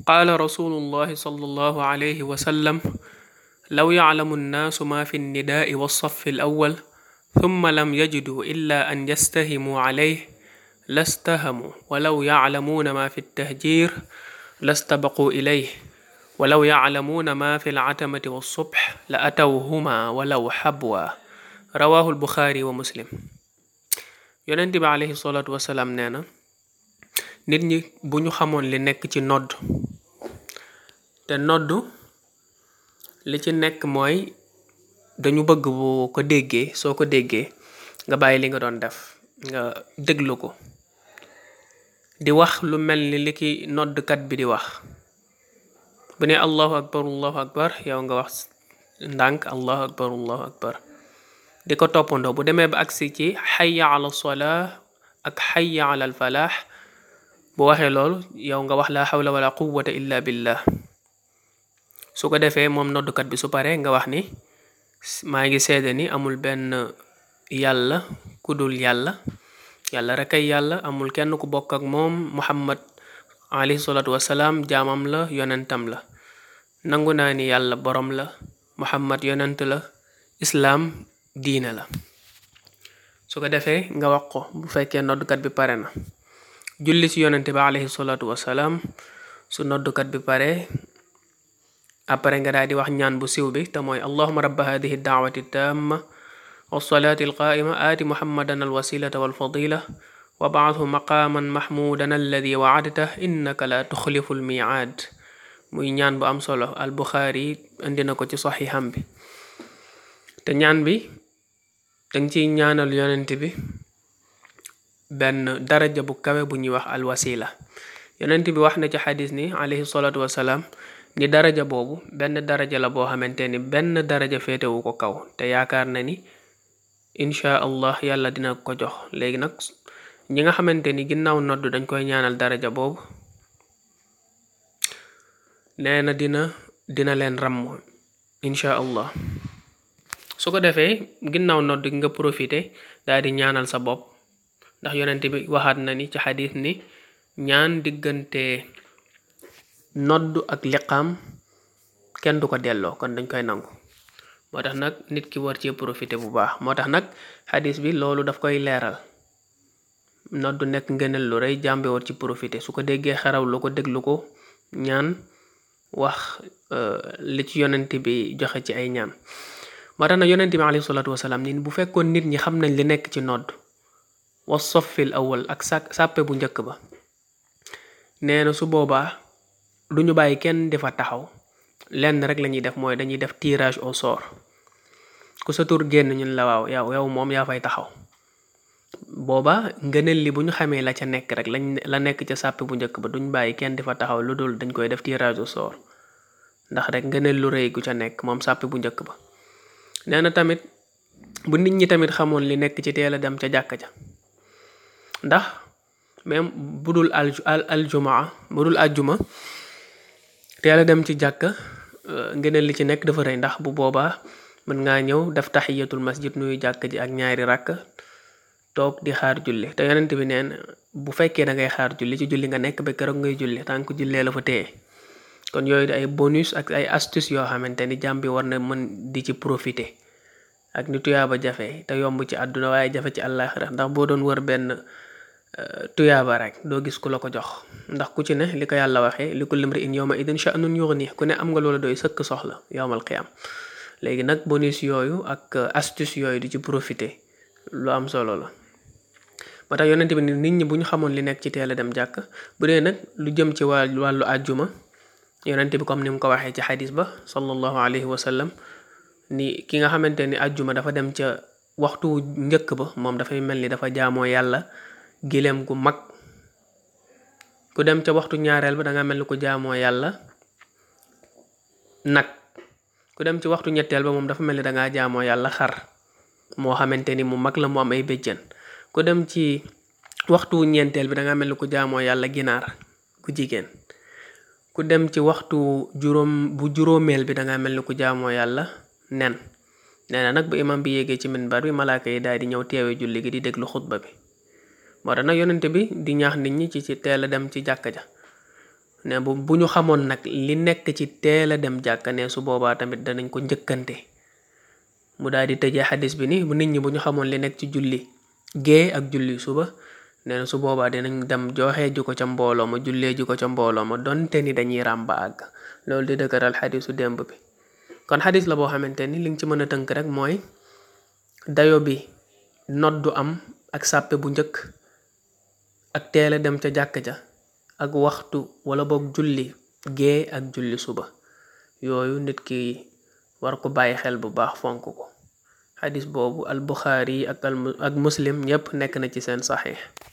qaala rasulullahi sallallahu alayhi wa sallam law yaclamu nnaasu ma fi nnidaai walsafi alawal thumma lam yajidu illa an yastahimuu calayh lastahamuu walaw yaclamuuna ma fi ttahjir lastabaquu ilayh walaw yaclamuuna ma fi alcatamati walsubx la atawhuma walaw xabwa rawahu albuxaari wa muslim yonent bi alayhi salaatu wasalaam nee na nit ñi bu ñu xamoon li nekk ci nodd te nodd li ci nekk mooy dañu bëgg bu ko déggee soo ko déggee nga bàyyi li nga doon def nga déglu ko di wax lu mel ni li ki noddkat bi di wax bu ne allahu akbar allahu akbar yow nga wax ndànk allahu akbar allahu akbar di ko toppandoo bu demee ba agsi ci xayya ala solaa ak xayya ala al falaax bu waxee loolu yow nga wax la xawla wala quwwata illa billah su ko defee moom noddukat bi su paree nga wax ni maa ngi seede ni amul benn yàlla ku dul yàlla yàlla rek ay yàlla amul kenn ku bokk ak moom muhammad alayhi salaatu wasalaam jaamam la yonentam la nangu naa ni yàlla borom la muhammad yonent la islaam diine la su ko defee nga wax ko bu fekkee noddukat bi pare na julli ci yonente bi alayhi salaatu wasalaam su noddukat bi pare après nga daal di wax ñaan bu siw bi te mooy allahuma rabba hadihi daawati tamma wasalaati alqaa'ima aati muhammadan alwasilata walfadila wa baathu maqaaman mahmuudan alladi waadta innaka la tuxlifu almiicaad muy ñaan bu am solo al buxaari indi na ko ci saxiixam bi te ñaan bi danga ciy ñaanal yonent bi benn daraja bu kawe bu ñuy wax alwasila yonent bi wax na ci xadis ni alayhi salaatu wasalaam ni daraja boobu benn daraja la boo xamante ni benn daraja féetewu ko kaw te yaakaar na ni inchaa allah yàlla dina ko jox léegi nag ñi nga xamante ni ginnaaw nodd dañ koy ñaanal daraja boobu nee na dina dina leen ràmm inchaa allah su ko defee ginnaaw nodd nga profité daal di ñaanal sa bopp ndax yonent bi waxaat na ni ci xadis ni ñaan diggante nodd ak liqaam kenn du ko delloo kon dañ koy nangu moo tax nag nit ki war cee profité bu baax moo tax nag xadis bi loolu daf koy leeral nodd nekk ngëneel lu rëy jàmbe war ci profité su ko déggee xaraw lu ko déglu ko ñaan wax li ci yonent bi joxe ci ay ñaan moo tax nag yonent bi alayhi salaatu wasalaam ni bu fekkoon nit ñi xam nañ li nekk ci nodd wa soffil awal ak sa sàppe bu njëkk ba nee na su boobaa du ñu bàyyi kenn di fa taxaw lenn rek la ñuy def mooy dañuy def tirage au sort ku sa tur génn ñun la waaw yow yow moom yaa fay taxaw booba ngëneel li bu ñu xamee la ca nekk rek lañ la nekk ca sàppe bu njëkk ba duñ bàyyi kenn di fa taxaw lu dul dañ koy def tirage au sort ndax rek ngëneel lu rëy gu ca nekk moom sàppe bu njëkk ba nee na tamit bu nit ñi tamit xamoon li nekk ci teel a dem ca jàkka ja ndax même bu dul al aljumaa bu dul àjjuma teel a dem ci jàkka ngëneel li ci nekk dafa rëy ndax bu boobaa mën ngaa ñëw def taxiyatul masjid nuyu jàkka ji ak ñaari rakk toog di xaar julli te yonent bi neen bu fekkee da ngay xaar julli ci julli nga nekk ba keroog ngay julli tànk jullee la fa téye kon yooyu di ay bonus ak ay astuce yoo xamante ni jàmm bi war na mën di ci profiter ak ni tuyaaba jafe te yomb ci àdduna waaye jafe ci àllaaxira ndax boo doon wër benn tuyaaba rek doo gis ku la ko jox ndax ku ci ne li ko yàlla waxee li ko limri in yawma idin sha'nun yughni ku ne am nga loola doy sëkk soxla yowmal qiyam léegi nag bonus yooyu ak astuce yooyu di ci profiter lu am solo la moo tax yonent bi nit ñi bu ñu xamoon li nekk ci teel a dem jàkk bu dee nag lu jëm ci wàllu wàllu àjjuma yonent bi comme ni mu ko waxee ci xadis ba sallallahu alayhi wa sallam ni ki nga xamante ni àjjuma dafa dem ca waxtu njëkk ba moom dafay mel ni dafa jaamoo yàlla gileem gu mag ku dem ca waxtu ñaareel ba danga mel ni ku jaamoo yàlla nag ku dem ci waxtu ñetteel ba moom dafa mel ni dangaa jaamoo yàlla xar moo xamante ni mu mag la mu am ay béjjën ku dem ci waxtu ñeenteel bi danga mel ni ku jaamoo yàlla ginaar ku jigéen ku dem ci waxtu juróom bu juróomeel bi danga mel ni ku jaamoo yàlla nen nee na nag bu imam bi yéegee ci minbar bi malaaka yi daal di ñëw teewe julli gi di déglu xutba bi moo tax nag yonente bi di ñaax nit ñi ci ci teel a dem ci jàkka ja ne bu bu ñu xamoon nag li nekk ci teel a dem jàkka ne su boobaa tamit danañ ko njëkkante mu daal di tëjee xadis bi ni bu nit ñi bu ñu xamoon li nekk ci julli gée ak julli suba nee na su boobaa dinañ dem joxee ji ko ca mbooloo ma jullee ji ko ca mbooloo ma donte ni dañuy ràmba àgg loolu di dëgëral xadisu démb bi kon xadis la boo xamante ni li nga ci mën a tënk rek mooy dayo bi noddu am ak sàppe bu njëkk ak teel a dem ca jàkk ja ak waxtu wala boog julli gée ak julli suba yooyu nit ki war ko bàyyi xel bu baax fonk ko xadis boobu al buxaari ak al ak muslim ñépp nekk na ci seen saxiix